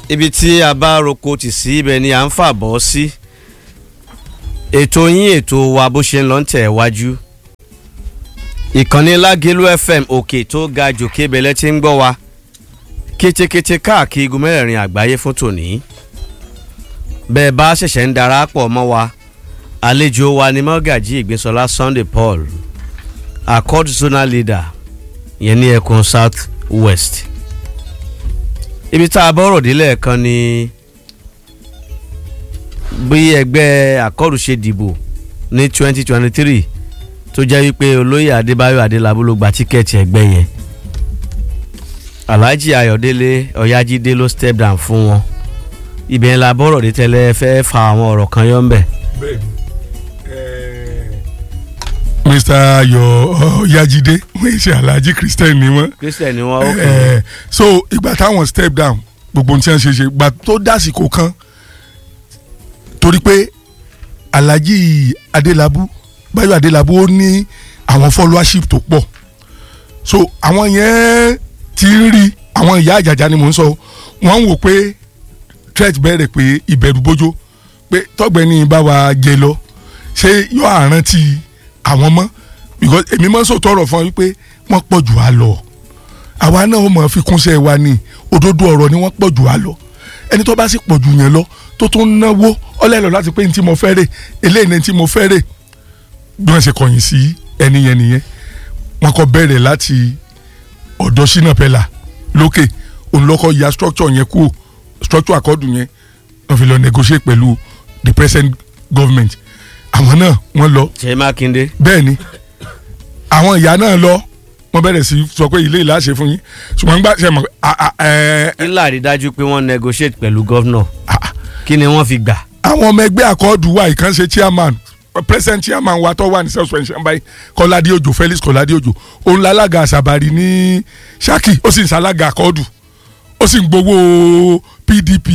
ibi tí a bá roko tì sí ibẹ̀ ni à ń fà bọ́ sí ètò yín ètò wa bó ṣe ń lọ ń tẹ̀ wájú ìkànnì lágẹ̀lú fm òkè tó ga jòkè bẹ̀lẹ̀ tí ń gbọ́ wa kétékété káàkiri igun mẹ́rẹ̀ẹ̀rin àgbáyé fún tòní bẹ́ẹ̀ bá ṣẹ̀ṣẹ̀ ń darapọ̀ mọ́ wa àlejò wa ni mọ́gàjí ìgbésọlá sunday paul accord zonal leader yẹn ní ẹkùn south west ibi tá a bọ́rọ̀ délẹ̀ kan ni bí ẹgbẹ́ àkọ́rù ṣe dìbò ní twenty twenty three tó jẹ́ wípé olóyè adébáyọ̀ adélábù ló gba tíkẹ́ẹ̀tì ẹgbẹ́ yẹn alhaji ayọ̀délé ọ̀yájídé ló step down fún wọn ibẹ̀ yẹn la bọ́rọ̀ dé tẹ́lẹ̀ fẹ́ fa àwọn ọ̀rọ̀ kan yọ̀ ń bẹ̀. bẹ́ẹ̀ni mr ayọ̀ ọ̀yájídé wọ́n ṣe alhaji christian ni wọ́n christian ni wọn ó kẹ́ Eh, so ìgbà táwọn step down gbogbo ohun tí wọ́n ṣe ṣe ìgbà tó dásìkò kan torí pé alhaji adélábù báyọ̀ adélábù ó ní àwọn followership tó pọ̀ so àwọn yẹn ti ń rí àwọn ìyá àjàjà ni mò ń sọ wọ́n ń wò pé threat bẹ̀rẹ̀ pé ìbẹ̀rù bójó pé tọ́gbẹ́ni bá wa jẹ lọ ṣé yóò àrántí àwọn mọ́ because èmi mọ́ sọ tọrọ fún ọ wípé wọ́n pọ̀ jù á lọ àwa náà ó mọ̀ fi kúnṣẹ́ wa ní òdodo ọ̀rọ̀ ni wọ́n pọ̀ jù á lọ ẹni tó bá sì pọ̀ jù yẹn lọ tó tún náwó ọlẹ́lọ láti pé ní tí mo fẹ́ rè eléyìí ní tí mo fẹ́ rè bí wọ́n ṣe kọ̀yìn sí ẹni yẹn nìyẹn wọ́n kọ́ bẹ̀rẹ̀ láti ọ̀dọ̀ Shina Peller lókè òun lọ́kọ́ ya structure yẹn kú structure àkọ́dù yẹn wọ́n fi lọ negotiate pẹ̀lú the present government àwọn náà wọ́n lọ ṣe mákindé bẹ́ẹ̀ ni àwọn ìyá náà lọ wọ́n bẹ̀rẹ̀ sí sọ pé ilé ìlà ṣe fún yín ṣùgbọ́n gbà ṣe mọ̀ a- a- ẹ- ẹ- ńlá rí dájú pé wọ́n negotiate pẹ̀lú gọ́vnọ̀ a- kí ni wọ́n fi gbà. àwọn ọmọ ẹgbẹ́ àkọọ́dù wa ìkànṣe chairman present chairman wa tó wà ní suspension báyìí kọ́ládé òjò Felix kọ́ládé òjò òun lálága àṣàbàrí ní Ṣakí ó sì ń ṣalága àkọọ́dù ó sì ń gbowó PDP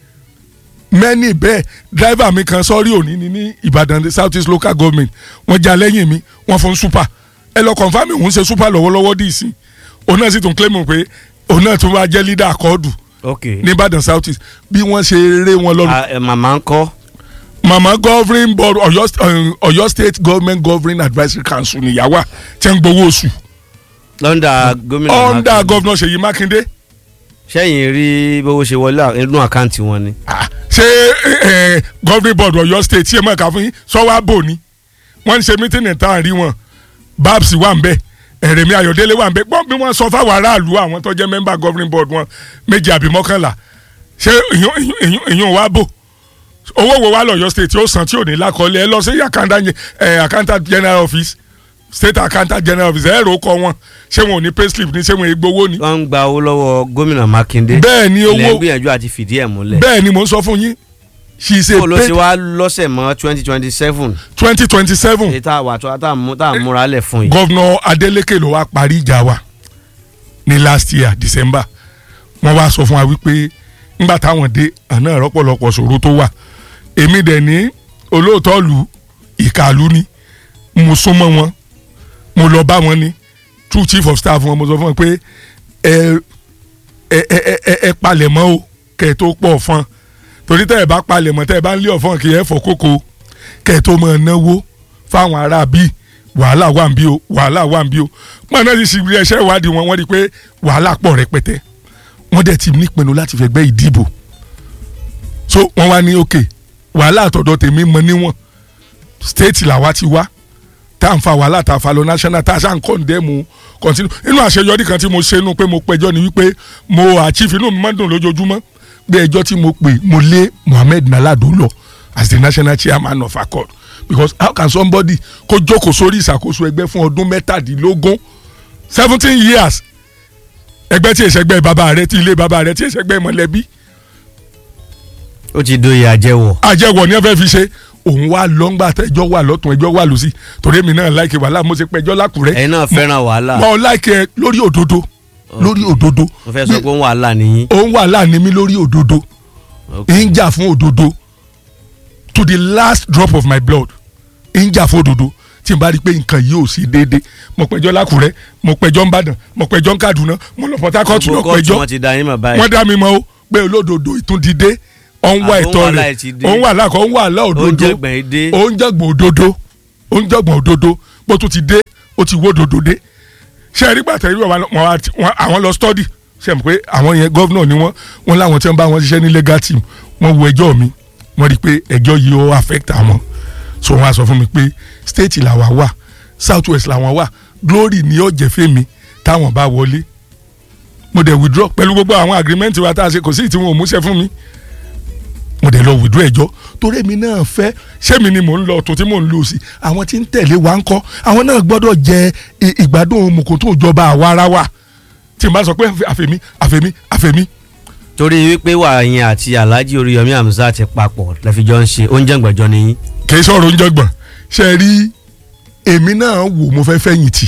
mẹ́ni bẹ́ẹ̀ driver mi kan sọ́rí òní ní ní Ìbàdàn South East local government wọ́n já lẹ́yìn mi wọ́n fún super ẹ lọ confam òun ṣe super lọ́wọ́lọ́wọ́ dì sí òun náà sì tún claim pé òun náà tún wá jẹ́ leader àkọọ́dù ok ní Ìbàdàn South East bí wọ́n ṣe ré wọn lọ́rùn Ah, eh, màmá ń kọ́ mama governing board Ọ̀yọ́ um, Ọ̀yọ́ state government governing advisory council níyàwó tí ń gbowó oṣù lọ́ndà gómìnà under Mákindé. governor Ṣèyí Mákindé sẹ́yìn rí bówó ṣe wọlé inú àkáǹtì wọn ni. Ah, ṣé eh, eh, governing board Ọ̀yọ́ state tí ẹ mọ̀ ká fún yín sọ́wọ́ àbò ni wọ́n ń ṣe mítìnì tá à ń rí wọn babs wà ń bẹ̀ ẹ̀rẹ̀mí Ayọ̀délé wà ń bẹ̀ gbọ́n bí wọ́n sọ fáwọn aráàlú àwọn tó jẹ́ member governing board wọn méjì àbí mọ́kànlá ṣé ìyún- ìyún- ìyún- ìyún wa bò owó wo wá lọ́yọ́ state tí ó san tí ò ní lákọọ́lẹ̀ ẹ lọ sí accountant ẹ accountant general office state accountant general office ẹ rò ó kọ wọn ṣé wọn ò ní payslip ní ṣé wọn ò gbowó ni. wọ́n ń gba owó lọ́wọ́ gómìnà Mákindé. bẹ́ẹ̀ ni ilẹ̀ ń owó gbìyànjú àti fìdí ẹ̀ múlẹ̀. bẹ́ẹ̀ ni mò ń sọ fún yín she is a kó ló ṣe paid wá lọ́sẹ̀ mọ́ twenty twenty seven twenty twenty seven èyí tá a wà tó tá a mú- tá a múra lẹ̀ fún yìí. governor Adeleke ló wá parí ìjà wa ní last year December wọ́n wá sọ fún wa wípé ńgbà táwọn dé àná rọ́pọ̀lọpọ̀ ṣòro tó wà èmi dẹ̀ ní olóòótọ́ lu ìkàlù ni mo súnmọ́ wọn mo lọ bá wọn ní true chief of staff wọn mo sọ fún wọn pé ẹ ẹ ẹ ẹ ẹ palẹ̀ mọ́ o kẹ́ ẹ tó pọ̀ fún torí tẹ́ ẹ bá palẹ̀ mọ́ tẹ́ ẹ bá ń lé ọ̀fọ́n kì í ẹ fọ́ kókó kẹ́ ẹ tó máa náwó fáwọn ará bíi wàhálà wà ń bí o wàhálà wà ń bí o wọn náà sì sì rí ẹṣẹ́ ìwádìí wọn wọ́n rí i pé wàhálà pọ̀ rẹpẹtẹ wọ́n dẹ̀ ti nípinnu láti fẹ́ gbẹ́ ìdìbò so wọ́n wá ní òkè wàhálà àtọ̀dọ̀ tèmi mọ níwọ̀n stéètì làwa ti wá tá à ń fa wàhálà tá a fa lọ national tá a ṣáà ń kọ́ndẹ́mù continue inú àṣeyọrí kan tí mo ṣe nu pé mo pẹjọ́ ni wípé mo achieve inú mi máa ń dùn lójoojúmọ́ pé ẹjọ́ tí mo pè mo lé Mohammed Nalado lọ as the national chairman of accord because how can somebody kó jókòó sórí ìṣàkóso ẹgbẹ́ fún ọdún mẹ́tàdínlógún seventeen years ẹgbẹ́ tí ìṣẹ́gbẹ́ bàbá rẹ tí ilé bàbá rẹ tí ìṣẹ́gbẹ́ mọ̀lẹ́bí ó ti dóye àjẹwọ̀. àjẹwọ̀ ni ẹ fẹ́ fi ṣe òun wá lọ́ngbà tẹjọ́ wà lọ́tún ẹjọ́ wà lọ́sí torí èmi náà láìkè wàhálà mo ṣe pẹjọ́ lákùrẹ́ ẹ̀yin náà fẹ́ràn wàhálà. mo láìkè lórí òdodo lórí òdodo mo fẹ́ sọ pé ń wàhálà nìyí. òun wà láàánú mi lórí òdodo Ok. ń jà fún òdodo to the last drop of my blood ń jà fún òdodo tí n bá rí i pé nǹkan yìí ò sí déédé mo pẹjọ́ lákùrẹ́ mo pẹjọ́ nìbàdàn mo pẹjọ́ nkàdúná mo lọ Port Harcourt lọ gbogbo kóòtù pẹjọ́ wọn ti da yín mọ̀ báyìí. wọ́n dá mi mọ́ o pé olódodo ìtúndídé òun wá Àbó ń ẹ̀tọ́ wà rẹ̀ láì ti dé. òun wà láàkọ́ òun wà lá òdodo oúnjẹ gbẹ̀yìn dé òun jẹ̀gbọ̀n òdodo òun jẹ̀gbọ̀n òdodo bó tún ti dé ó ti wó òdodo dé ṣé ẹ rí gbàtẹ́ rí wọn wá ti- wọn- àwọn lọ study ṣe mọ̀ pé àwọn yẹn gọ́vnọ̀ ni wọ́n wọn láwọn tí wọ́n bá wọn ṣiṣẹ́ ní legal team wọ́n wo ẹjọ́ mi wọ́n rí i pé ẹjọ́ yìí ó affect àwọn so wọ́n á sọ fún mi pé state làwa wà south west làwọn wà glory ni ó jẹ́ fèmí táwọn bá wọlé mo dẹ̀ withdraw pẹ̀lú gbogbo àwọn agreement wa tá a ṣe kò sí ìtìwọ̀n òmùṣẹ́ fún mi mo dẹ̀ lọ withdraw ẹjọ́ torí èmi náà fẹ́ sẹ́mi ni mò ń lọ tó tí mò ń lò sí àwọn tí ń tẹ̀lé wa ń kọ́ àwọn náà gbọ́dọ̀ jẹ i- ìgbádùn mùkúntù ìjọba àwa ara wa tí n bá sọ pé àfẹ̀mí àfẹ̀mí àfẹ̀mí torí wípé wà yín àti alhaji oríyọmí hamzat ti papọ̀ lẹ́fíjọ́ ń ṣe oúnjẹ gbẹ̀jọ́ ni yín kì í sọ̀rọ̀ oúnjẹ gbọ̀n ṣe rí èmi náà wò mo fẹ́ fẹ̀yìntì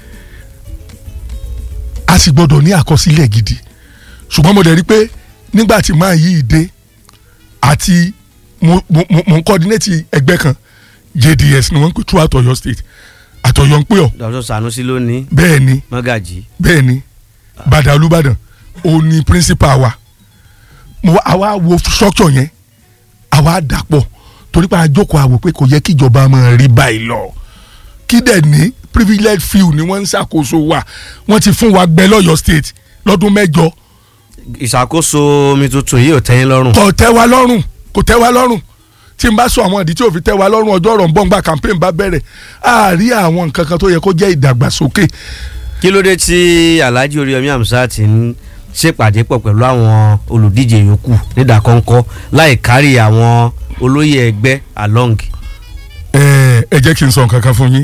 a sì gbọ́dọ̀ ní àkọsílẹ̀ gidi ṣùgbọ́n mo dẹ̀ rí pé nígbà tí máa yí ìdè àti mo mo mo mo ń coordinate ẹgbẹ́ kan JDS ni wọ́n ń pè throughout Ọ̀yọ́ state àtọ̀yọ́ ń pè ọ́ dr sanusi ló ní bẹ́ẹ̀ ni mọ́gàjì bẹ́ẹ̀ ni bàdà olùbàdàn ó ní principal wa mo wá- àwa wo structure yẹn àwa dàpọ̀ torí pé àjọkọ̀ àwò pé kò yẹ kí ìjọba máa rí báyìí lọ kí dẹ̀ ní privilege few ni wọ́n ń ṣàkóso wa wọ́n ti fún wa gbẹ lọ́yọ̀ state lọ́dún mẹ́jọ ìṣàkóso omi tuntun yìí ò tẹ́yìn lọ́rùn kò tẹ́ wa lọ́rùn kò tẹ́ wa lọ́rùn tí n bá sọ àwọn ìdí tí ò fi tẹ́ wa lọ́rùn ọjọ́ ọ̀rọ̀ ń bọ̀ ńgbà campaign bá bẹ̀rẹ̀ a rí àwọn nǹkan kan tó yẹ kó jẹ́ ìdàgbàsókè kí ló dé tí alhaji oríyọmí hamzat ń ṣèpàdé pọ̀ pẹ̀lú àwọn olùdíje yòókù nídàkọ́ńkọ́ láì kárí àwọn olóyè ẹgbẹ́ along ẹ ẹ jẹ́ kí n sọ nǹkan kan fún yín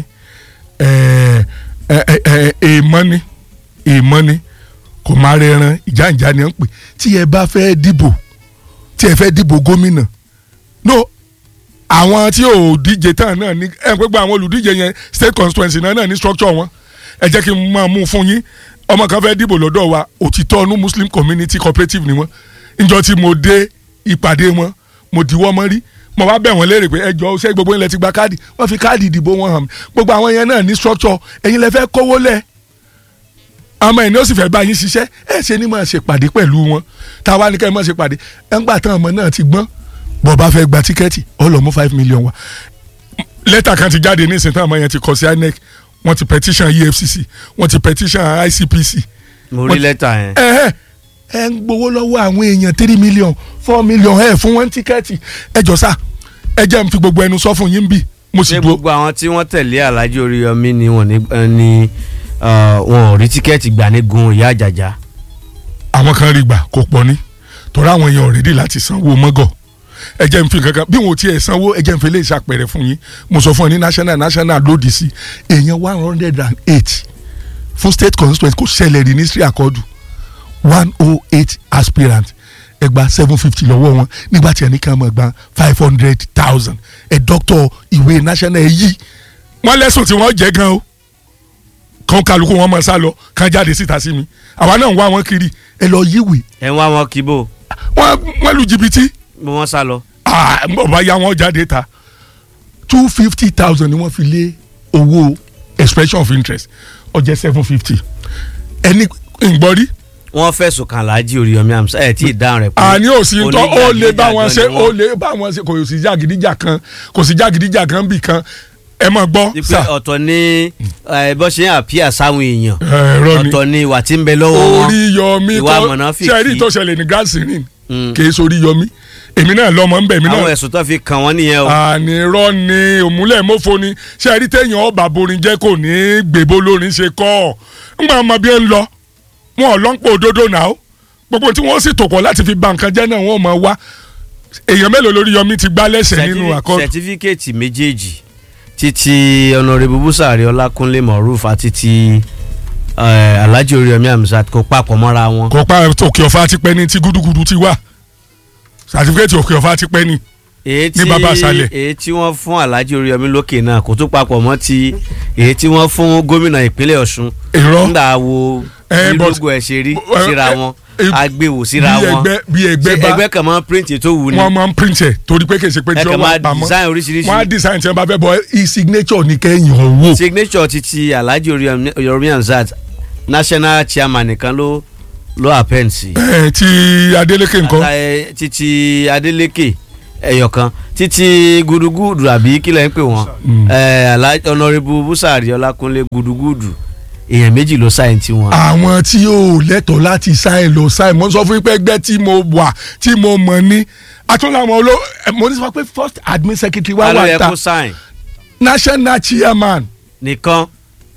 ẹ ẹ ẹ ẹ èèmọ́ ni èèmọ́ ni kò má rẹran ìjànjà ni ó ń pè tí ẹ bá fẹ́ dìbò tí ẹ fẹ́ dìbò gómìnà no àwọn tí ò díje tán náà ní ẹ pé gba àwọn olùdíje yẹn state constituency náà náà ní structure wọn ẹ jẹ́ kí n máa mú un fún yín ọmọ kan fẹ́ dìbò lọ́dọ̀ wa òtítọ́ ọ̀nù muslim community cooperative ni wọ́n níjọ́ tí mo dé ìpàdé wọn mo dìwọ́ mọ́ rí mo wá bẹ̀ wọ́n léèrè pé ẹ jọ ṣé gbogbo ilẹ̀ ti gba káàdì wọ́n fi káàdì ìdìbò wọn hàn mí gbogbo àwọn yẹn náà ní structure ẹ̀yin lẹ fẹ́ kówó lẹ̀ àmọ́ ẹni ó sì fẹ́ bá yín ṣiṣẹ́ ẹ ṣe ni máa ṣe pàdé pẹ̀lú wọn táwa ní ká ẹ máa ṣe pàdé ẹ ń gbà tán ọmọ náà ti gbọ́n bọ́ bá fẹ́ gba tíkẹ́ẹ̀tì ó lọ mú five million wá lẹ́tà kan ti jáde ní ìsìn tán ọmọ yẹn ti kọ sí INEC wọ́n ti petition EFCC wọ́n ti petition ICPC mo rí lẹ́tà yẹn ẹ ẹ ẹ ń gbowó lọ́wọ́ àwọn èèyàn three million four million ẹ fún wọn tíkẹ́ẹ̀tì ẹ jọ sá ẹ jẹ́ n fi gbogbo ẹnu sọ fún yín bí mo sì ṣé dúró gbogbo àwọn tí wọ́n tẹ̀lé alhaji oríyọmí ni wọ́n ní eh, ni ah, wọn ò rí tíkẹ́ẹ̀tì gbà ní gun ìyá àjàjà àwọn kan rí gbà kó pọ̀ ní torí àwọn èèyàn ọ̀rẹ́dì láti sanwó mọ́gọ̀ ẹ jẹ́ n fi kankan bí wọn ò tiẹ̀ sanwó ẹ jẹ́ n fi lè ṣàpẹẹrẹ fún yín mo sọ fún ẹ ní national national lòdì sí èèyàn one hundred and eight fún state constituency kò ṣẹlẹ̀ rí ní sri akọ́dù one oh eight aspirant ẹ gba seven fifty lọ́wọ́ wọn nígbà tí ẹnì kan mọ̀ gba five hundred thousand ẹ dọ́kítọ̀ ìwé national ẹ yí wọ́n lẹ́sùn tí wọ́n jẹ́ gan o kan kálukú wọn mọ̀ sá lọ kan jáde síta sí mi àwa náà ń wá wọn kiri ẹ lọ yíwèé ẹ ń wá wọn kíbò wọ́n wọ́n lu jìbìtì bí wọ́n sá lọ. ah bá ya wọn jáde ta two fifty thousand ni wọ́n fi lé owó expression of interest ó jẹ́ seven fifty ẹni ìgbọ́rí wọ́n fẹ̀sùn kan alhaji oríyọmí hamzat ẹ̀ tí ì dáhùn rẹ̀ pé àní ò sí tọ́ ó lè bá wọn ṣe oníjàgídíjàgan ó lè bá wọn ṣe kò sí jàgídíjà kan kò sí jàgídíjà kan bì kan ẹ mọ̀ gbọ́ ni wọ́n. sà pé ọ̀tọ̀ ni eh, bó ṣe ń àpíà sáwọn èèyàn ẹ̀rọ ni ọ̀tọ̀ ni ìwà tí ń bẹ lọ́wọ́ wọn. orí yọmí ìwà tó mọ̀nàfíkì. ṣẹ́rí tó ṣẹlẹ̀ ní gásìrín Mm. kì í sórí yọmí èmi náà lọ́mọ ń bẹ̀ mí náà àwọn ẹ̀sùn tó fi kàn wọ́n nìyẹn o. ànírọ́ ni òmùlẹ̀ mọ́fọ́ ni ṣé ẹ rí téèyàn ọba borin jẹ́ kò ní gbèbó lórin ṣe kọ́ ọ̀ ńgbà ọmọ bí ẹ ń lọ wọn ò lọ́npọ̀ òdodo náà gbogbo tí wọ́n sì tòkọ̀ láti fi ba nǹkan jẹ́ náà wọ́n mọ̀ wá èèyàn mélòó lórí yọmí ti gbá lẹ́sẹ̀ nínú Certifi- àkọ́ sẹtifíkẹ́ẹ̀tì méjèèjì títí ọ̀nàrẹ́bù búsàrí ọlákúnlé moruf àti ti eh, alhaji oríyọmí hamzat kò papọ̀ mọ́ra wọn. kò pa òkè ọ̀fà ti pẹ́ ní tí gúdúgúdú ti wà sàtífíkẹ́tì òkè ọ̀fà ti pẹ́ ní. èyí tí ní baba aṣálẹ̀. èyí tí wọ́n fún alhaji oríyọmí lókè náà kò tún papọ̀ mọ́ ti èyí tí wọ́n fún gómìnà ìpínlẹ̀ ọ̀ṣun irọ́ nígbà wo Eh, bí but- lógo ẹ̀ ṣe rí eh, síra eh, wọn eh, agbèwò síra bí wọn ẹgbẹ́ bí ẹgbẹ́ Ṣé bá ẹgbẹ́ kan máa ń print tó wù ni wọ́n máa ń print ẹ̀ torí pé kì í ṣe pé ẹ tí kàn wọ́n máa wà pamọ́ design oríṣiríṣi wọ́n á design tí wọ́n bá fẹ́ bọ́ e-signature ní kẹ́yìn ọ̀wọ́. signature ti ti alhaji oríyọmí hamzat national chairman nìkan ló ló append sí. ẹ ti Adeleke nǹkan Ata- títí Adeleke ẹyọkan títí gudugudu àbí kílẹ̀ ń pè wọ́n Mm. ẹ, Alhaji Honorable Busari Ọlákúnlé gudugudu èèyàn méjì ló sáyẹn tí wọn. àwọn tí yóò lẹ́tọ̀ọ́ láti sáìn lọ sáìn mo sọ fún yín pé ẹgbẹ́ tí mo wà tí mo mọ̀ ní àtúnláwọn oló ẹ, mo ní sọ pé first admin secretary wa ta ló wà yẹ ta kó sáyẹn national chairman nìkan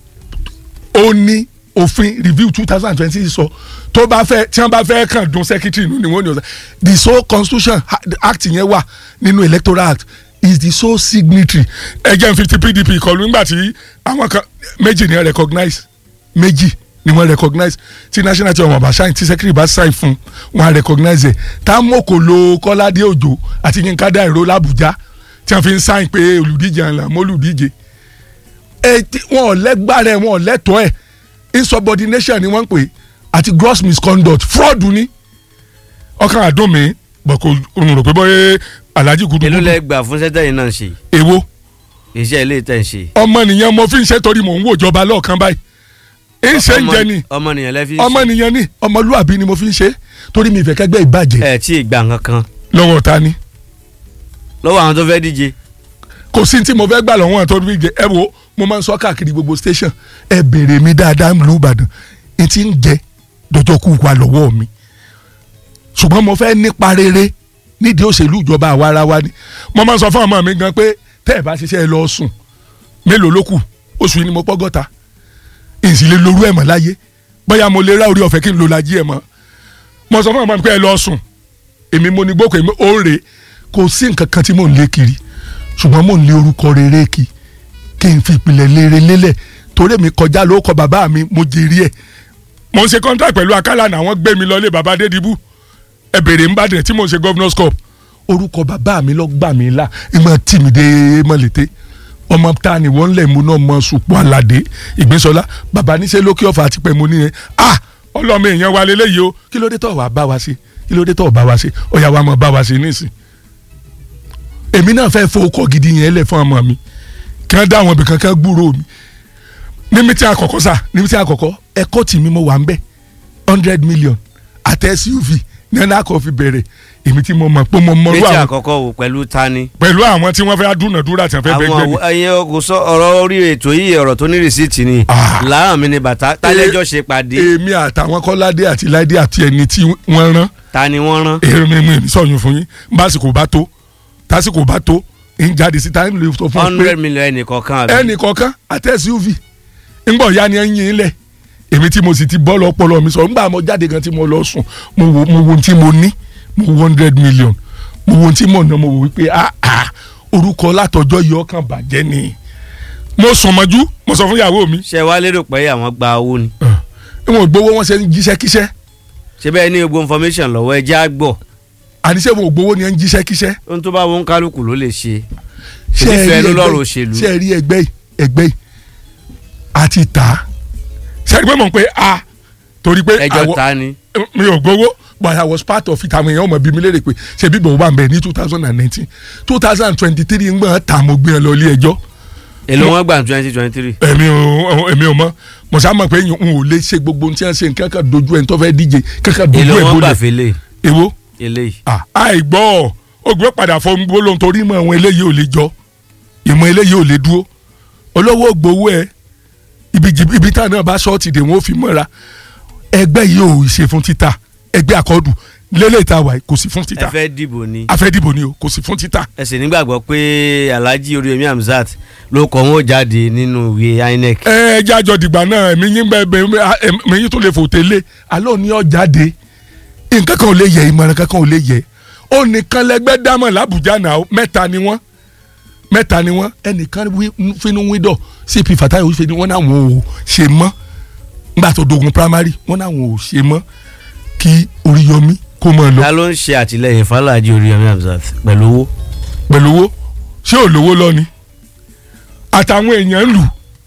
ó ní òfin review two thousand and twenty sọ tó bá fẹ́ tí wọ́n bá fẹ́ kàn dún secretary nínú ni wọ́n ní ọ̀sẹ̀ the sole constitution ha- act yẹn wà nínú electoral act is the sole signatory ẹjẹ fifty pdp kọlu nígbà tí àwọn kan méjì ni wọ́n recognize méjì ni wọ́n recognize tí national chairman bá sign tí secretary bá sign fún wọn á recognize ẹ̀ támọ́kò lo kọ́ládé òjò àti yínká dáìró làbújá tí wọ́n fi ń sign pé olùdíje ànlá mọ́ olùdíje ẹ ti- wọn ò lẹ́gbàrẹ́ wọn ò lẹ́tọ̀ọ́ ẹ̀ insubordination ni wọ́n ń pè é àti gross misconduct fraud ni ọkàn àdùn mi bọ̀ kò n rò pé bọ́yé alhaji èló gudugudu lẹ gbà fún sẹ́tẹ̀yìn náà ṣe èwo iṣẹ́ ilé tẹ̀ ń ṣe. ọmọnìyàn mo fi ń ṣe torí mò ń wò ìjọba lọ́ọ̀kan báyìí ń ṣe ń jẹ ni ọmọnìyàn lẹ fi ń ṣe ọmọnìyàn ni ọmọlúàbí ni mo fi ń ṣe torí mi ìfẹ́ kẹ́gbẹ́ ìbàjẹ́ ẹ tí ì gbà kankan lọ́wọ́ ta ni lọ́wọ́ àwọn tó fẹ́ díje kò sí tí mo fẹ́ gbà lọ́wọ́ àtọ́jú fi jẹ ẹ wo mo máa ń sọ káàkiri gbogbo station ẹ béèrè mi dáadáa ń lu Ìbàdàn n ti ń jẹ dọjọ́ kú wa lọ́wọ́ mi ṣùgbọ́n mo fẹ́ nípa rere nídìí òṣèlú ìjọba àwarawa ni mo máa ń sọ fún ọmọ mi gan pé tẹ́ ẹ bá ṣiṣẹ́ ẹ lọ sùn mélòó ló kù oṣù yìí ni mo pọ́gọ́ta èsì lè lorú ẹ̀ mọ́ láyé bóyá mo lè rá orí ọ̀fẹ́ kí n lo lajì ẹ̀ mọ́ mo sọ fún ọmọ mi pé ẹ lọ sùn èmi mo ní gbókò èmi ó rè é kò sí nǹkan kan tí mò ń lé kiri ṣùgbọ́n mò ń lé orúkọ rere kí kí n fi ìpìlẹ̀ lére lélẹ̀ torí mi kọjá ló kọ bàbá mi mo jèrè ẹ̀ mo ń ṣe contract pẹ̀lú akálà náà wọ́n gbé mi lọ lé bàbá Adédìbú ẹ bèrè ń bàdàn tí mo ń ṣe governors cup orúkọ bàbá mi lọ gbà mí là ìmọ̀ tì mí dé mọ̀lété ọmọ ta ni wọ́n lẹ̀ mú náà mọ sùpọ̀ aládé ìgbésọlá bàbá níṣẹ́ lókè ọ̀fà àti pẹ̀mú nìyẹn ah ọlọ́mọ èèyàn wa lélẹ́yìí o kí ló dé tọ̀ wá bá wa ṣe kí ló dé tọ̀ bá wa ṣe ọ̀yà wa mọ̀ bá wa ṣe nísìn èmi náà fẹ́ fowókọ́ gidi yẹn lẹ̀ fún ọmọ mi kí wọ́n dá àwọn ibì kankan gbúrò mi ní mítí àkọ́kọ́ sà ní mítí àkọ́kọ́ ẹ̀kọ́ tì mí mo wà ń bẹ̀ hundred million àti suv ní ẹ̀nà àkọ́ fi bẹ̀rẹ̀ èmi tí mo mọ̀ pé mo mọ̀ méjì àwọn àkọ́kọ́ wò pẹ̀lú tani. pẹ̀lú àwọn tí wọ́n fẹ́ dúnàdúrà tí wọ́n fẹ́ bẹ́gbẹ́ mi àwọn ẹyin kò sọ ọ̀rọ̀ orí ètò yìí ọ̀rọ̀ tó ní rìsíìtì ni Ah. láàrín mi ni bàtà tálẹ́jọ́ ṣe pàdé èmi àtàwọn kọ́ládé àti láìdé àti ẹni tí wọ́n rán ta ni wọ́n rán. èmi mi mi sọ̀yún fún yín básìkò bá tó tásìkò bá tó ń jáde sí táyé lè sọ fún ọ pé hundred million ẹnìkọ̀ọ̀kan àbí. ẹnì kọ̀ọ̀kan àti suv ńgbọ̀ ya ni ẹ ń yin lẹ̀ èmi tí mo sì ti bọ́ lọ́pọ̀lọ́ mi sọ ńgbà mo jáde gan tí mo lọ sùn mo wo mo wo ohun tí mo ní mo wo hundred million mo wo ohun tí mo ná mo wò wípé ah ah orúkọ látọjọ́ yìí ọkàn bàjẹ́ ni mo sùn mọ́jú mo sọ fún ìyàwó mi ṣé wàá lérò pé àwọn gba owó ni. ìwọ̀n gbowó wọn ṣe ń jíṣẹ́ kíṣẹ́ ṣé bẹ́ẹ̀ ní gbogbo information lọ́wọ́ ẹ jẹ́ àgbọ̀ àníṣe wọn ò gbowó ni ẹ ń jíṣẹ́ kíṣẹ́ ohun tó bá wọn kálukú ló lè ṣe. ṣe ṣèbí ẹ rí fẹ́ ló ẹgbẹ́ lọ́rọ̀ yìí- òṣèlú. ṣe ẹ rí ẹgbẹ́ yìí ẹgbẹ́ yìí àti tà á ṣe ẹ rí pé mọ̀ pé a torí pé ẹjọ́ àwọ- ta ni. mi ò gbowó but I was part of it àwọn èèyàn ọmọ bíi mi léèrè pé ṣe bí bò wà ń bẹ ní two thousand and nineteen two thousand and twenty three ń gbọ́n tà mo gbé ẹ lọ ilé ẹjọ́ èló wọn gbà twenty twenty three. èmi ò èmi ò mọ mo sá mọ̀ pé n ò lè ṣe gbogbo ohun tí wọ́n ṣe nǹkan kan dojú ẹ̀ ń tó fẹ́ díje kankan dojú èló ẹ̀ wọn gbà bolẹ̀ fẹlẹ èwo eléyìí. ah àìgbọ́ ògbé padà fọ gbólóhùn torí mọ̀ àwọn eléyìí ò lè jọ ìmọ̀ eléyìí ò lè dúró olówó gbowó ẹ ibi jì- ibi tá náà bá ṣọ́ọ̀tì dè wọ́n ó fi mọ́ra ẹgbẹ́ yìí ò ṣe fún títà ẹgbẹ́ àkọ́dù lélẹ̀ ìta wà kò sí fún ẹ títà fẹ́ dìbò ni. afẹ́dìbò ni o kò sí fún títà ẹ sì nígbàgbọ́ pé alhaji oríyọmí hamzat ló kọ́ wọn ó jáde nínú ìwé inec. ẹ ẹ jájọ dìgbà náà èmi yín bẹ bẹ èmi yín tó lè fò tẹ́lẹ̀ alọ́ ní ọ̀jáde nǹkan kan ò lè yẹ ìmọ̀ràn kankan ò lè yẹ ó nìkan lẹgbẹ́ dámọ̀ làbújá náà mẹ́ta ni wọ́n mẹ́ta ni wọ́n ẹnìkan wí- fínú wíńdọ̀ cp fatayi ó ṣe ni wọ́n náà wọn ò ṣe mọ́ nígbà tó dogun primary wọ́n náà wọn ò ṣe mọ́ kí Oríyọmí kó mọ̀ lọ ta ló ń ṣe àtìlẹyìn fún alhaji oríyọmí hamzat pẹ̀lú owó. pẹ̀lú owó ṣé ò lówó lọ ni àtàwọn èèyàn ń lù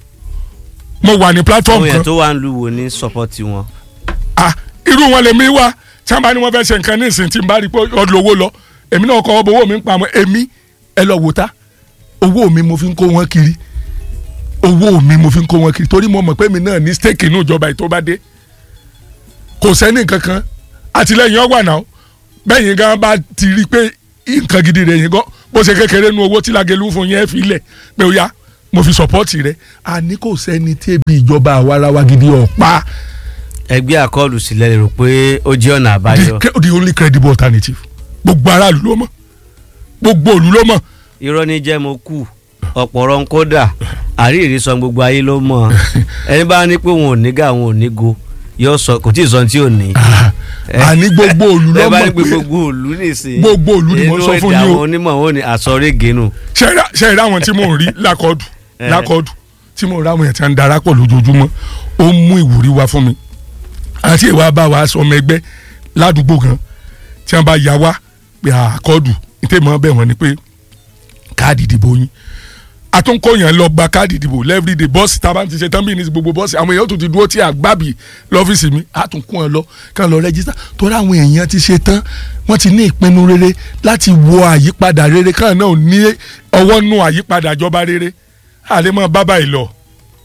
mo wà ní platform àwọn kan èèyàn tó wà ń lu wo ní sọpọ́tì wọn. ah irú wọn lèmi wá tí wọn bá ní wọn fẹ́ ṣe nǹkan ní ìsìn tí n bá rí i pé ọdún owó lọ èmi náà kọ́ owó mi ń pa mọ́ èmi ẹ lọ wò tá owó mi mo fi ń kó wọn kiri owó mi mo fi ń kó wọn kiri torí mo mọ̀ pé mi náà ní stake inú ìjọba yìí tó bá dé kò sẹ́ni kankan àtìlẹ́yìn ọgbà náà bẹ́yìn gan bá ti rí i pé nǹkan gidi rẹ̀ yín gan bó ṣe kékeré nu owó tí Lágelú fún yẹn fi lẹ̀ pé ó yá mo fi sọ́pọ́ọ̀tì rẹ̀ àní kò sẹ́ni tẹ́bi ìjọba àwarawa gidi ọ̀pá ẹgbẹ́ àkọlù sílẹ̀ lè rò pé ó jẹ́ ọ̀nà àbáyọ the, the only credible alternative gbogbo aráàlú ló mọ̀ gbogbo òlú ló mọ̀ irọ́ ní jẹ́ mo kù ọ̀pọ̀rọ̀ ń kódà àríyìí sọ gbogbo ayé ló mọ̀ ẹni bá ní pé òun ò ní gà òun ò ní go yóò sọ kò tí ì sọ tí ò ní. àní gbogbo òlú ló ẹ bá ní mọ̀ pé pé gbogbo òlú nìsín Gbogbo òlú ni mo sọ fún yín o. inú èdè àwọn onímọ̀ wọn ni àsọ̀rẹ́gẹ̀ nù. ṣe é ráwọn tí mò ń rí lákọọdù Eh. lákọọdù tí mò ń ráwọn yẹn tí wọn ń darapọ̀ lójoojúmọ́ ó ń mú ìwúrí wá fún mi àti ìwà bá wa sọmọ ẹgbẹ́ ládùúgbò gan tí wọn bá yà wá pé àkọọdù ìtẹ̀mọ́ bẹ̀ wọ́n ni pé káàdì ìdìbò yín àtúnkọ̀yàn lọ gba káàdì ìdìbò lẹ́fìdè bọ́ọ̀sì tá a bá ti ṣe tán bí ní gbogbo bọ́ọ̀sì àwọn èèyàn tó ti dúró tí àgbàbí lọ́fíìsì mi àtúnkún ẹ lọ kàn lọ rẹ́jísítà torí àwọn èèyàn ti ṣe tán wọ́n ti ní ìpinnu rere láti wo àyípadà rere kàn náà ní ọwọ́ nù àyípadà ìjọba rere àlẹ́ bábà yìí lọ.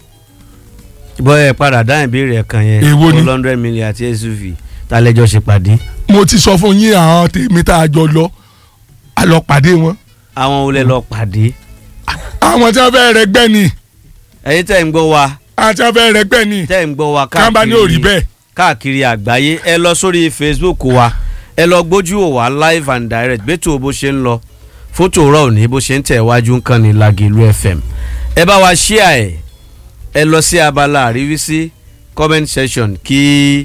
bọ́ ẹ padà dá ìbéèrè ẹ̀kan yẹn Èwo ni? one hundred million àti suv tálẹ́jọ́ ṣe pàdé mo ti sọ fún yín àwọn tèmi tá a jọ lọ a lọ pàdé wọn àwọn olè lọ pàdé àwọn tí wọn fẹ́ rẹgbẹ́ ni ẹ̀yin tẹ́ ń gbọ́ wa àwọn tí wọn fẹ́ rẹgbẹ́ ni tẹ́ ń gbọ́ wa kí wọn bá ní òrì bẹ́ẹ̀ káàkiri àgbáyé ẹ lọ sórí facebook wa ẹ lọ gbójú wò wá live and direct bẹ́tò bó ṣe ń lọ fótò rọ òní bó ṣe ń tẹ̀ wájú ń kàn ní Lágelú FM ẹ bá wa ṣíà ẹ ẹ lọ sí abala àríwísí comment section kí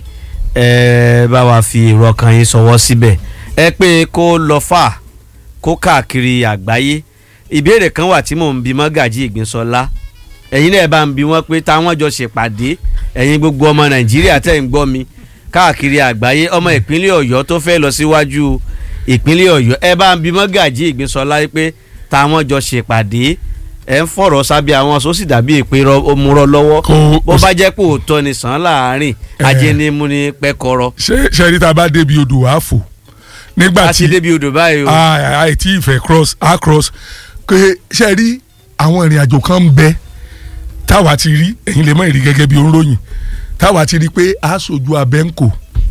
ẹ bá wa fi èrò ọkàn yín sọwọ́ síbẹ̀ ẹ pé kó lọ fà kó káàkiri àgbáyé ìbéèrè kan wà tí mò ń bi mọ́gàjì ìgbínsọ́lá ẹ̀yin náà bá ń bi wọ́n pé táwọn jọ ṣèpàdé ẹ̀yin gbogbo ọmọ nàìjíríà tẹ̀ ń gbọ́ mi káàkiri àgbáyé ọmọ ìpínlẹ̀ ọ̀yọ́ tó fẹ́ lọ síwájú ìpínlẹ̀ ọ̀yọ́ ẹ bá ń bi mọ́gàjì ìgbínsọ́lá pé táwọn jọ ṣèpàdé ẹ̀ ń fọ̀rọ̀ sábẹ́ àwọn sósì dàbí ìpè òmùrọ̀ lọ́wọ́ Kò- bó bá jẹ́ pé òótọ́ ni sàn án láàárín ajé ni mú ni pẹ́kọ̀rọ̀ ṣé ṣe rí tá a bá débi odò wàá fò nígbà a ti tí débi odò báyìí o àìtí ìfẹ́ cross a cross pé ṣe rí àwọn ìrìn àjò kan ń bẹ táwa ti rí ẹ̀yin lè mọ̀ ìrí gẹ́gẹ́ bí onróyìn táwa ti rí pé a sojú abẹ́ ń kò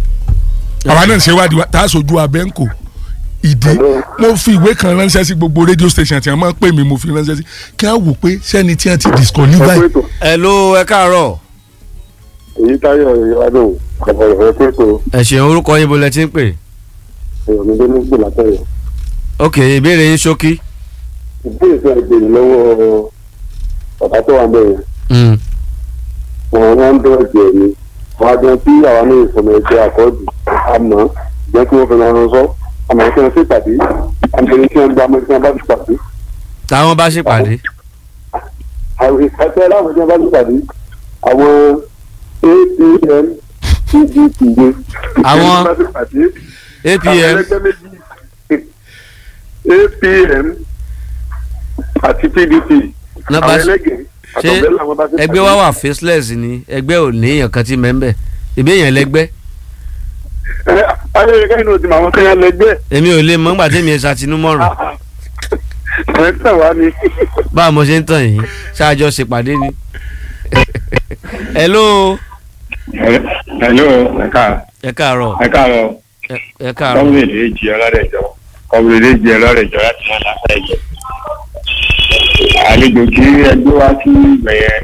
àwa náà ṣe wádìí wa tá a sojú abẹ́ ń kò ìdí mo fi ìwé kan ránṣẹ́ sí gbogbo radio station tí wọ́n máa ń pè mí mo fi ránṣẹ́ sí kí wọ́n wò pé sẹ́ni tí wọ́n ti disqualify ọ̀pọ̀ ètò ẹ ló ẹ káàárọ̀ èyí táyọ̀ ìyáwádùn ọ̀pọ̀ ìfẹ́ pètò ẹ ṣeun orúkọ yín bó lẹ ti ń pè èèyàn mi ló gbò látẹ̀yọ̀. ok ìbéèrè yín ṣókí. ìbéèrè fẹ́ gbèrè lọ́wọ́ bàbá tó wà bẹ́ẹ̀ Mm. wọn wọn ń dọ̀rọ̀ jẹ̀ ni wọn á jẹun tí àwa ní ìfọ̀mọ̀ ẹgbẹ́ àkọ́jù àmọ́ ìjẹ́ kí wọ́n fẹ́ máa sọ àmọ́ kí wọ́n sì pàdé àmọ́ kí wọ́n gba ọmọ tí wọ́n bá ti pàdé. táwọn bá ṣèpàdé. àwọn ìfẹ́ láwọn tí wọ́n bá ti pàdé àwọn apm pdp gbé. Àwọn- bá ti pàdé apm àwọn ẹgbẹ́ méjì apm àti pdp náà bá àwọn ṣe- ẹlẹ́gẹ̀ẹ́ ṣé àtọ̀bẹ́ làwọn bá ti pàdé. ẹgbẹ́ wa wà faceless ni ẹgbẹ́ ò ní èèyàn kan tí mẹ́ńbẹ́ ìbí èèyàn lẹ́gbẹ́ ẹ ayẹyẹ kẹ́hìn náà ti mọ àwọn kẹ́hìn lẹ́gbẹ́ èmi ò lè mọ nígbà tí mi ẹ̀ ṣàtinúmọ̀ràn ẹ̀ ń tàn wá ni. báwo mo ṣe ń tàn yín ṣáàjọ ṣèpàdé ni. hello hello ẹ̀ka ẹ káàárọ̀ ẹ̀ka lọ ẹ- ẹ káàárọ̀ kọ́mílẹ̀dì èjì ọlọ́dẹ̀jọ kọ́mílẹ̀dì èjì ọlọ́dẹ̀jọ láti wọn láfẹ́ yẹ. àlejò kí ẹgbẹ́ wá sí ìgbẹ́ yẹn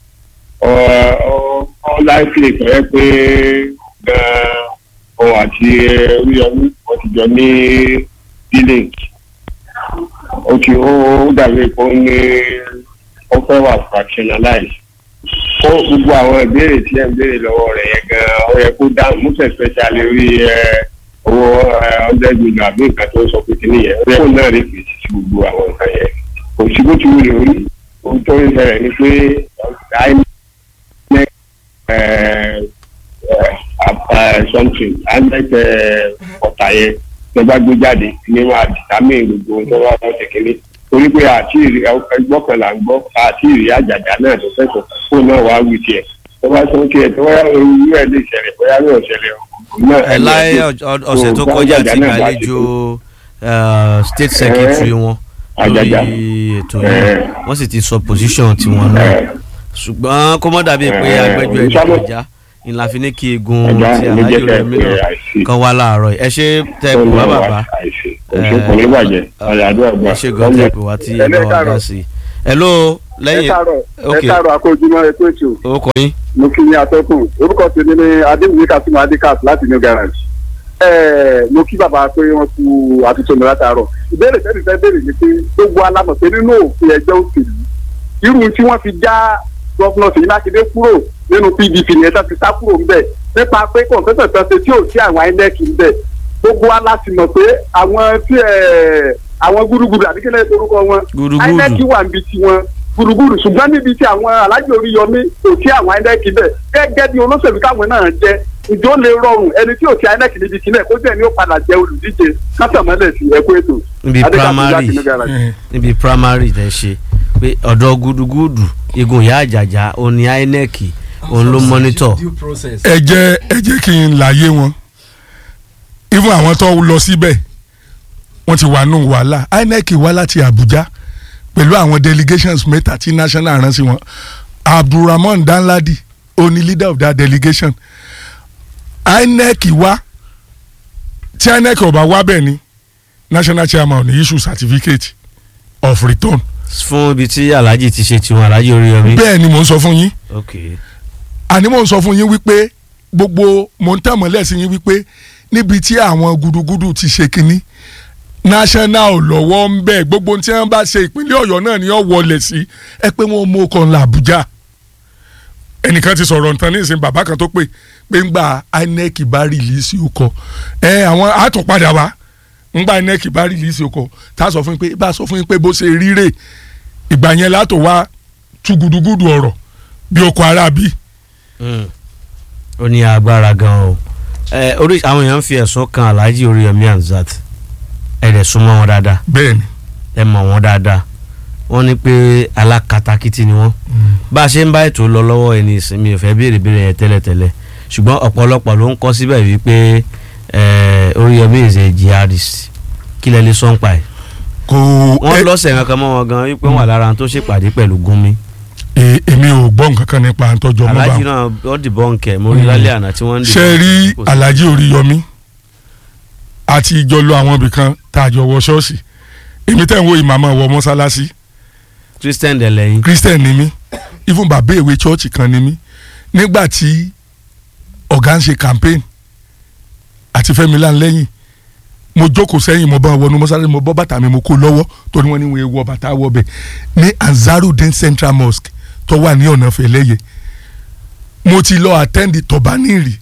ọ láìpẹ́ ìpẹ́ pé gan-an òun àti oríyọmí wọ́n ti jọ ní village ó ti ó dàbí pé ó ní ó fẹ́ wà fractionalize ó gbogbo àwọn ìbéèrè tí ẹ ń béèrè lọ́wọ́ rẹ̀ yẹn gan-an ó yẹ kó dáhùn múfẹ̀ special lórí ẹ owó hundred million àbí nǹkan tó sọ pé kíní yẹn ó yẹ kó náà lè fèsì sí gbogbo àwọn nǹkan yẹn kò sí bó ti wù lórí ohun tó ń ṣẹlẹ̀ ni pé inec something inec ọ̀tà yẹn tó bá gbé jáde ní máa dìtámì gbogbo ohun tó wà lọ́sẹ̀ kínní torí pé àti ẹgbọ́ kan là ń gbọ́ àti ìrì àjàjà náà tó fẹ́ sọ fóònù náà wàá wí tiẹ̀ tó bá sọ kí ẹ tó wáyà irú ẹ lè ṣẹlẹ̀ bóyá ní ọ̀ṣẹ̀lẹ̀ náà ẹ láyé ọ- ọ̀sẹ̀ tó kọjá ti gbàlejò eh, state secretary wọn lórí Àjàjà. ètò yẹn Eh. wọ́n sì ti sọ position tiwọn náà ṣùgbọ́n kó mọ́ dàbí pé Eh, agbẹ́jọ́ ẹ̀dá Sábà- kọjá ni la fi ní kí egun Ẹja ti ló alájò jẹ́ rẹ̀ kẹ́ mí pé náà àìsí. kan wá láàárọ̀ yìí. ẹ ṣe tẹ́ ẹ pè wá bàbá àìsí òṣù kò ní bàjẹ́ ọ̀lẹ́ àdúrà gbà. ẹ ṣe gan tẹ́ ẹ pè wá tí ẹ bá wà dá sí i. hello ẹ lẹ́yìn káàárọ̀ ok ẹ káàárọ̀ akójúmọ́ ẹkú ètò orúkọ yín mo kí ní atọ́kùn orúkọ tèmi ní adéwìyí kasimu adikas láti new garage ẹẹ mo kí bàbá pé wọ́n kú àtúntò mi látàárọ̀ ìbéèrè tẹ́lẹ̀ fẹ́ béèrè ni pé gbogbo alámọ̀ pé nínú òfin ẹgbẹ́ òṣèlú irú tí wọ́n fi já gọ́fúnà Ṣèyí Mákindé kúrò nínú PDP ní ẹ̀ta ti sá kúrò ńbẹ̀ nípa pé kọ̀ǹpútà kan ṣe tí ò sí àwọn INEC ńbẹ̀ gbogbo wa láti mọ̀ pé àwọn tí ẹ̀ àwọn gúdúgúdú àbí kílẹ̀ orúkọ wọn Gúdúgúdú. INEC wà níbi tí wọn gúdúgúdú ṣùgbọ́n níbi tí àwọn alájò orí yọmí kò sí àwọn INEC bẹ̀ gẹ́gẹ́ bí olóṣèlú táwọn náà jẹ́ ìjọ lè rọrùn ẹni tí ò sí INEC níbi kílẹ̀ kó jẹ́ ni ó padà jẹ́ olùdíje kásàmọ́lẹ̀ sí ẹ̀kú ètò níbi Adékàtúndé primary láti New Garage. Eh, níbi primary tẹ ṣe pé ọ̀dọ̀ gúdúgúdù igun ìyá àjàjà òní INEC òun ló mọ́nítọ̀ due process. ẹ jẹ́ ẹ jẹ́ kí n láyé wọn even àwọn tó lọ síbẹ̀ wọ́n ti wà nù wàhálà INEC wá láti Abuja pẹ̀lú àwọn delegations mẹ́ta tí national rán sí wọn Abdulrahman Danladi oní leader of that delegation INEC wá tí INEC ọba wá bẹ́ẹ̀ ni national chairman ní issue certificate of return fún ibi tí alhaji ti ṣe tiwọn alhaji oríyọmí. bẹ́ẹ̀ ni mò ń sọ fún yín ok àní mò ń sọ fún yín wípé gbogbo mò ń tẹ̀mọ́ lẹ́sìn yín wípé níbi tí àwọn gudugudu ti ṣe kínní national lọ́wọ́ ń bẹ̀ gbogbo tí wọ́n bá ṣe ìpínlẹ̀ ọ̀yọ́ náà ni ó wọlé sí ẹ pé wọ́n mú ọkọ̀ ńlá àbújá ẹnìkan ti sọ̀rọ̀ nǹkan nísìnyí bàbá kan tó pè pé ńgbà inec bá rìlíìsì ọkọ̀ ẹ àwọn àtúnpadà wá ńgbà inec bá rìlíìsì ọkọ̀ tá a sọ fún yín pé bá a sọ fún yín pé bó ṣe ríre ìgbà yẹn látò wá tú gudugudu ọ̀rọ̀ bí ọkọ̀ arábí Mm. ó ní agbára gan o ẹ orí àwọn èèyàn ń fi ẹ̀sùn kan alhaji oríyọmí hamzat ẹ dẹ̀ súnmọ́ wọn dáadáa bẹ́ẹ̀ ni ẹ mọ̀ wọn dáadáa wọ́n ní pé alákatakítí ni wọ́n bá a ṣe ń bá ètò lọ lọ́wọ́ ẹni ìsinmi ò fẹ́ béèrè béèrè yẹn tẹ́lẹ̀tẹ́lẹ̀ ṣùgbọ́n ọ̀pọ̀lọpọ̀ ló ń kọ́ síbẹ̀ wípé ẹ, oríyọmí is a jihadist kí lẹ lè sọ́n pa ẹ̀ kò wọ́n ẹ- lọ́sẹ̀ kankan mọ́ wọn gan wípé wọ́n wà lára àwọn tó ṣèpàdé pẹ̀lú gúnmi e- èmi ò gbọ́ nǹkan kan nípa àtọ́jọ́ mọ́ bá alhaji wọn. náà wọ́n dìbọn nkẹ́ mo rí Mm. lálẹ́ àná tí wọ́n ń ṣe rí kò sí- alhaji oríyọmí àti ìjọ lọ àwọn ibì kan tá a jọ wọ ṣọ́ọ̀ṣì èmi tẹ̀ ń wo ìmàmà wọ mọ́sálásí christian dẹ̀ lẹ́yìn christian ni mí even bàbá ìwé chọ́ọ̀chì kan ni mí nígbà tí ọ̀gá ń ṣe campaign àti fẹ́mi láńlẹ́yìn mo jókòó sẹ́yìn mo bá wọn wọnú mọ́sálásí mo bọ́ bàtà mi mo kó lọ́wọ́ torí wọ́n ní wọ́n wọ bàtà wọ bẹ̀ ní Ansarudeen Central Mosque tó wà ní ọ̀nà fẹ̀lẹ́yẹ mo ti lọ attend tọ̀bánìrì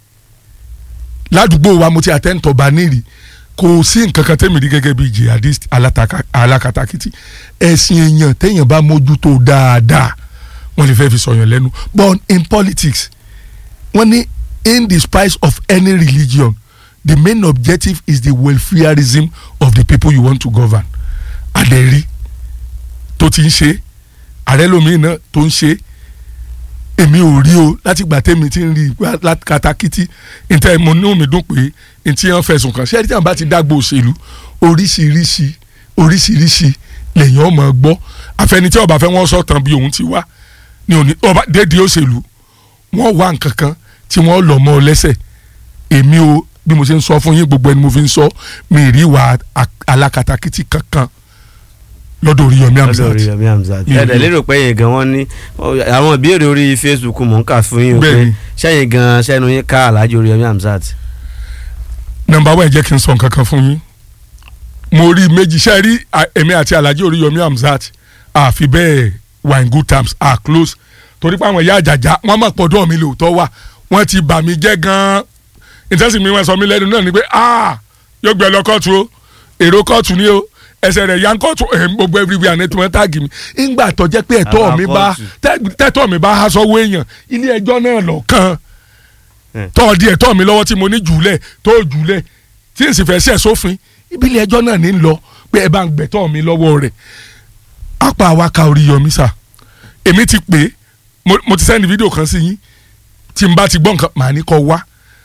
ládùúgbò wa mo ti attend tọ̀bánìrì kò sí nǹkan kan tẹ́mi rí gẹ́gẹ́ bí jihadist alataka- alákatakítí ẹ̀sìn èèyàn téèyàn bá mójútó dáadáa wọ́n lè fẹ́ fi sọ̀yàn lẹ́nu but in politics wọ́n ní in the spice of any religion the main objective is the welfareism of the people you want to govern àdẹ̀rí tó ti ń ṣe ààrẹ lómi náà tó ń ṣe èmi ò rí o láti gbà tẹ́mi ti ń rí i katakítí níta mo ní omi dùn pé ntí wọn fẹ̀sùn kàn ṣé ẹni tí wọn bá ti dágbò òṣèlú oríṣiríṣi oríṣiríṣi lèyàn ọmọ gbọ́ àfẹnití ọba fẹ́ wọ́n sọ̀tàn bí òun ti wá ní òní ọba dédé òṣèlú wọ́n wá nǹkan kan tí wọ́n lọ mọ́ ọ lẹ́sẹ̀ èmi o bí mo ṣe ń sọ fún yín gbogbo ẹni mo fi ń sọ mi rí ìwà a- alákatakítí kankan lọ́dọ̀ Oríyọmí lọ́dọ̀ Hamzat Oríyọmí Hamzat Mi ò ẹ̀dẹ̀ rí. lérò pé yẹn gan wọ́n ní àwọn ìbéèrè orí Facebook mò ń kà fún yín o pé Bẹ́ẹ̀ni. sẹ́yìn gan sẹ́nu yín ká Alhaji Oríyọmí Hamzat nọ́mbà wa ẹ jẹ́ kí n sọ nǹkan kan fún yín mo rí méjì ṣe rí à, èmi àti Alhaji Oríyọmí Hamzat àfi bẹ́ẹ̀ wà in good terms are close torí pé àwọn ìyá àjàjà wọ́n mọ̀ pọ̀dọ̀ mi lóòótọ́ wà wọ́n ti bà mí jẹ́ gan-an ìtẹ́sí mi wọ́n sọ mí lẹ́nu náà ni pé ah yóò gbé ẹ lọ kóòtù o èrò kóòtù ni o ẹsẹ̀ rẹ̀ yá ń kóòtù ẹ̀ gbogbo everywhere àná tí wọ́n táàgì mi ńgbà tó jẹ́ pé ẹ̀tọ́ Àbá mi bá kóòtù. tẹ́- tẹ́tọ́ mi bá há sọ́wọ́ èèyàn ilé ẹjọ́ náà lọ kàn Eh. tọ́ di ẹ̀tọ́ mi lọ́wọ́ tí mo ní jùlẹ̀ tó jùlẹ̀ tí n sì fẹ́ ṣẹ̀ sófin ìbílẹ̀ ẹjọ́ náà ní lọ pé ẹ bá ń gbẹ̀tọ́ mi lọ́wọ́ rẹ̀ apá wa ka Oríyọmí sà èmi ti pè é mo, mo ti sẹ́ni fídíò kan sí yín tí n bá ti gbọ́ nǹkan màá ní kọ́ wá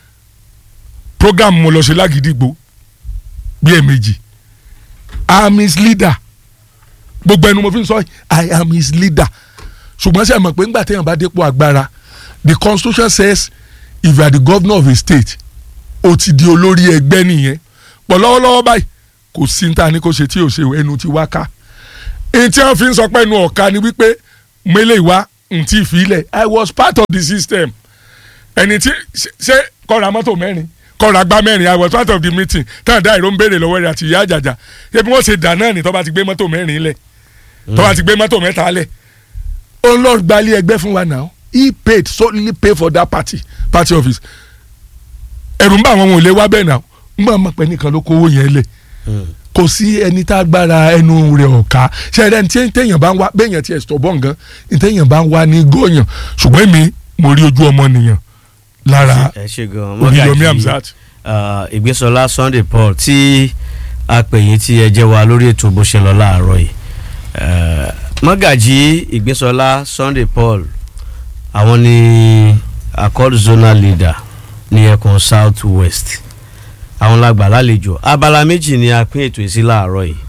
program mo lọ ṣe lágídígbò bí ẹ̀ẹ̀mejì I am his leader gbogbo ẹnu mo fi ń sọ I am his leader ṣùgbọ́n ṣe mọ̀ pé ńgbà téèyàn bá dépò agbára the constitution says if you are the governor of a state o ti di olórí ẹgbẹ́ nìyẹn pọ̀ lọ́wọ́lọ́wọ́ báyìí kò sí ní ta ni kò ṣe tí ò ṣe ẹnu ti wá ká èyí tí wọ́n fi ń sọ pé ẹnu ọ̀ka ni wípé mélé ìwá ntí ìfilẹ̀ i was part of the system ẹni tí ṣe kọ́ra mọ́tò mẹ́rin kọ́ra gbá mẹ́rin i was part of the meeting táwọn dá ìró ń béèrè lọ́wọ́ rẹ̀ àti ìyá àjàjà ṣé bí wọ́n ṣe dà náà ni tó bá ti gbé mọ́tò mẹ́rin lẹ̀ tó bá ti gbé mọ́tò mẹ́ta lẹ̀ òun lọ gbalẹ̀ ẹgbẹ́ fún wa now he paid solely pay for that party party office ẹ̀rù ń bá àwọn ohun èlé wa bẹ́ẹ̀ náà ń bá ọmọ pẹ́ nìkan ló kówó yẹn lẹ̀ kò sí ẹni tá a gbára ẹnu rẹ̀ ọ̀ka ṣẹ́ẹ́rẹ́ ní tí téèyàn bá ń wá béèyàn ti ẹ̀sítọ̀ bọ̀ nǹkan ní téèyàn bá ń wá ní gòyàn ṣùgbọ́n èmi mo rí ojú ọmọ nìyàn lára ẹ ṣe gan Oríyọmí Hamzat. ah, ìgbésọlá Sunday Paul tí a pè yín tí ẹ jẹ́ wa lórí ètò bó ṣe lọ láàárọ̀ yìí Eh, mọ́gàjí ìgbésọlá Sunday Paul àwọn ni accord zonal leader ní ẹkùn south west àwọn lágbà lálejò abala méjì ni a pín ètò yìí sí láàárọ̀ yìí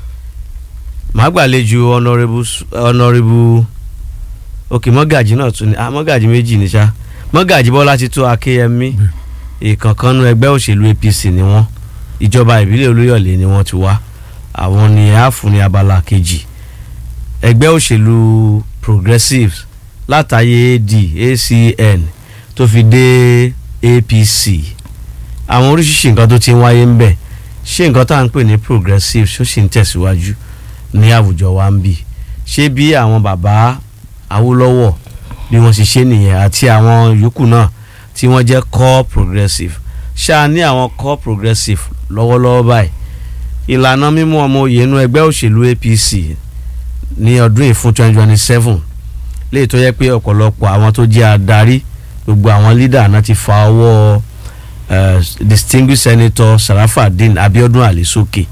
màá gbàlejò honourable s- honourable òkè mọ́gàjí náà tún ni ah mọ́gàjí méjì ní sá mọ́gàjí bọ́lá ti tó akéyẹmí ìkànkánnú ẹgbẹ́ òṣèlú APC ni wọ́n ìjọba ìbílẹ̀ olúyọ̀lé ni wọ́n ti wá àwọn ni a fún ní abala kejì ẹgbẹ́ òṣèlú progressives látàyè AD ACN tó fi dé APC àwọn oríṣiríṣi nǹkan tó ti ń wáyé ń bẹ̀ ṣé nǹkan tá à ń pè ní progressives ó sì ń tẹ̀síwájú ní àwùjọ wa ń bì ṣé bí àwọn bàbá Awólọ́wọ̀ bí wọ́n ṣe ṣe nìyẹn àti àwọn yòókù náà tí wọ́n jẹ́ core progressive ṣáà ní àwọn core progressive lọ́wọ́lọ́wọ́ báyìí ìlànà mímú ọmọ òye inú ẹgbẹ́ òṣèlú APC ní ọdún yìí fún twenty twenty seven léyìí tó yẹ pé ọ̀pọ̀lọpọ̀ àwọn tó jẹ́ adarí gbogbo àwọn leader náà ti fa ọwọ́ eh, distinguished senator Sarafadeen Abiodun Ali sókè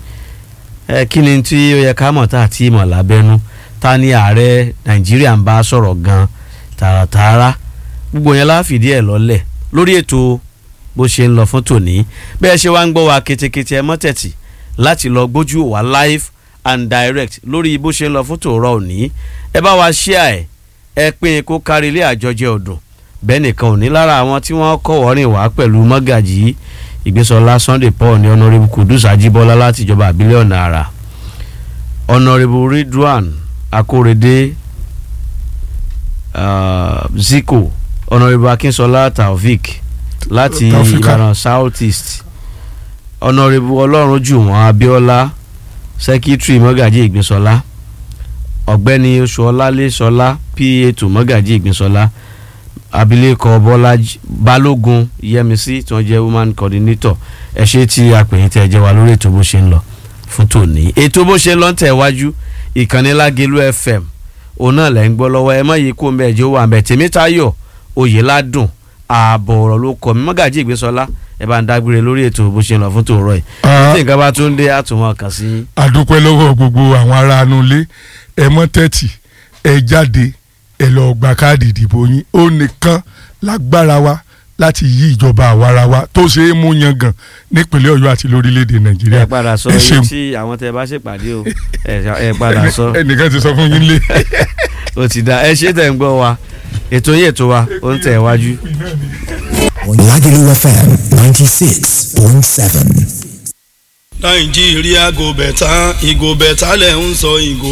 ẹ kí ni tí ó yẹ ká mọ̀ tá àti ìmọ̀ lábẹ́nú ta ni ààrẹ Nàìjíríà ń bá sọ̀rọ̀ gan tààràtààrà gbogbo yẹn la fìdí ẹ̀ lọ́lẹ̀ lórí ètò bó ṣe ń lọ fún tòní bẹ́ẹ̀ ṣe wá ń gbọ́ wa ketekete ẹ mọ́tẹ̀tì láti lọ gbójú wa live and direct lórí bó ṣe ń lọ fún tòórọ́ òní ẹ bá wa share ẹ̀ ẹ pín in kó kárí ilé àjọjẹ ọdún bẹ́ẹ̀ nìkan ò ní lára àwọn tí wọ́n kọ́ wọ́rìn wá pẹ̀lú mọ́gàjì ìgbésọlá Sunday Paul ní honourable Kudus Ajíbọ́lá láti ìjọba àbílẹ̀ ọ̀nà àrà honourable Ridwan Akórèdé uh, Zico honourable Akínṣọlá Taofik láti Taofika. Ìbàdàn South East honourable Ọlọ́runjùwọ̀n Abíọ́lá secretary mọ́gàjì ìgbésọlá ọ̀gbẹ́ni oṣuọlálẹ́sọlá pa tó mọ́gàjì ìgbésọlá abilékọ bọ́lájí balógun yẹmísí tí wọ́n jẹ́ woman coordinator ẹ ṣe tí apèyìn tẹ́ ẹ jẹ́ wa lórí ètò bó ṣe ń lọ fún tòní ètò bó ṣe ń lọ ń tẹ̀ wájú ìkànnì lágẹ̀lú fm òun náà lẹ́ ń gbọ́ lọ́wọ́ ẹ má yí kó mbẹ́ ẹjọ́ wà mbẹ́ tèmítayọ̀ oyèládùn ààbọ̀ ọ̀rọ̀ ló kọ́ mi mọ́gàjì ìgbésọlá ẹ bá ń dágbére lórí ètò bó ṣe ń lọ fún tòórọ́ yìí Ah. tí nǹkan bá tún dé àtúmọ̀ kàn sí yín. àdúpẹ́ lọ́wọ́ gbogbo àwọn ará inú ilé ẹ mọ́ tẹ́tì ẹ jáde ẹ lọ gba káàdì ìdìbò yín ó nìkan lágbára wa láti yí ìjọba àwara wa tó ṣe é mú yangàn nípínlẹ̀ ọ̀yọ́ àti lórílẹ̀‐èdè nàìjíríà ẹ padà sọ ẹ iye ṣeun. tí àwọn tẹ bá ṣèpàdé o ẹ ẹ padà sọ ẹnìkan ti sọ fún yín lé. ó ti dá ẹ ṣe tẹ̀ ń gbọ́ wa ètò yìí ètò wa ó ń tẹ̀ wájú. Lagelu FM 96.7. nàìjíríà go bẹ̀tà ìgò bẹ̀tà lẹ̀ ń sọ ìgò